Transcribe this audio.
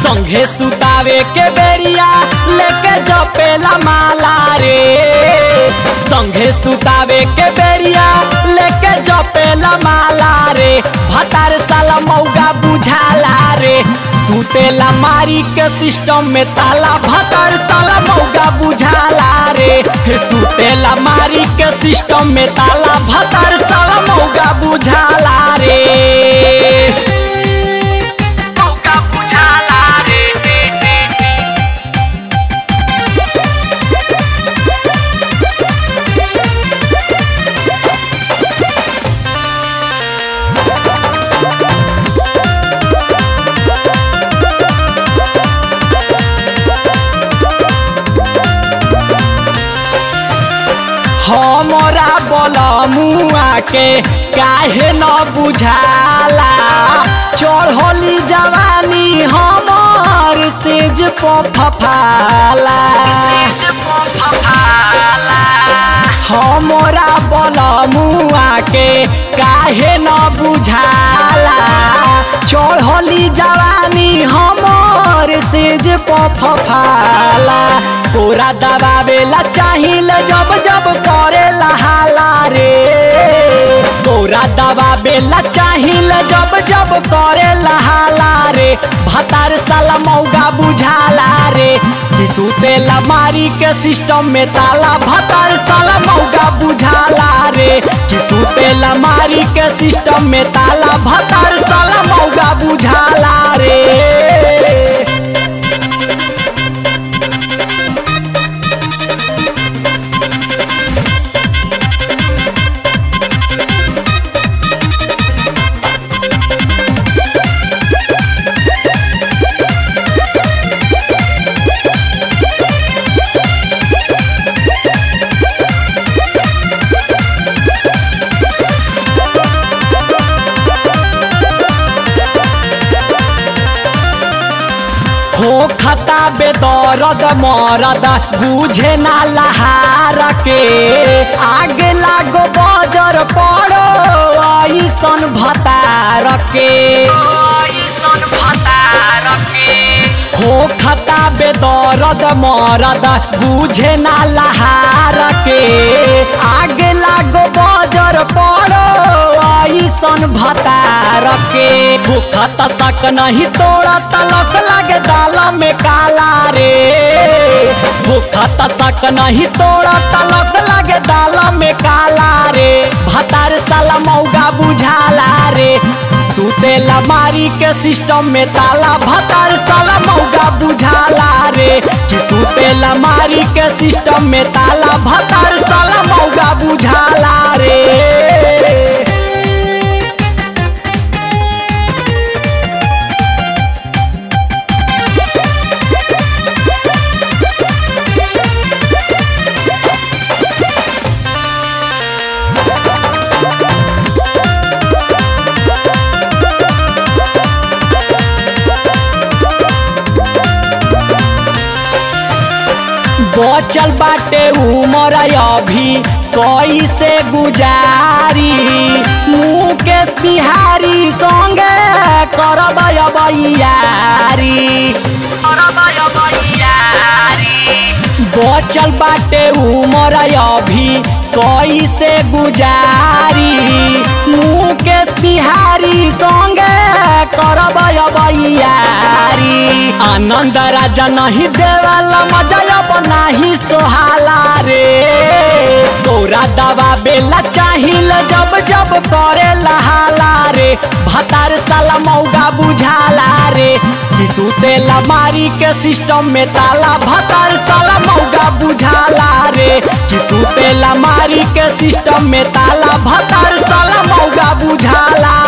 संघे सुतावे के बेरिया लेके जपेला माला रे संघे सुतावे के बेरिया लेके जपेला माला रे भतार साला मौगा बुझाला रे सुतेला मारी के सिस्टम में ताला भतार साला मौगा बुझाला रे हे सुतेला मारी के सिस्टम में ताला भतार साला मौगा बुझाला रे मौका बुझाला रे रे रे रे हमरा बलमुआ के काहे न बुझाला चढ़ली जवानी हमर सेज पफाला हमरा बलमुआ के काहे न बुझाला चढ़ली जवानी हमर सेज पफाला कोरा दबावेला चाहिल जब जब करेला हाला रे कोरा दबावेला चाहिल जब जब करेला हाला रे भतार साला मौगा बुझाला रे कि सुतेला मारी के सिस्टम में ताला भतार साला मौगा बुझाला रे कि सुतेला मारी के सिस्टम में ताला भतार साला मौगा बुझाला रे हो खता बेदरद मरद बुझे ना लहार के आगे लागो बजर पड़ो ऐसन भतार के ऐसन भतार के हो खता बेदरद मरद बुझे ना लहार के आगे लागो बजर पड़ो ऐसन भतार के भूखत सक नहीं तोड़ा तलक लागे दाल में काला रे भूखत सक नहीं तोड़ा तलक लागे दाल में काला रे भतार साला मौगा बुझाला रे सुतेला मारी के सिस्टम में ताला भतार साला मौगा बुझाला रे कि सुतेला मारी के सिस्टम में ताला भतार साला मौगा बुझाला रे बचल बाटे उमर अभी कैसे गुजारी मुकेश बिहारी संगे करब बैयारी करब बैयारी बचल बाटे उमर अभी कैसे गुजारी मुकेश बिहारी संगे करब बैयारी आनंद राजा नहीं देवाला मजा अब नाही सोहाला रे तोरा दवा बेला चाहिल जब जब करे लहाला रे भतार साला मौगा बुझाला रे कि सुतेला मारी के सिस्टम में ताला भतार साला मौगा बुझाला रे कि सुतेला मारी के सिस्टम में ताला भतार साला मौगा बुझाला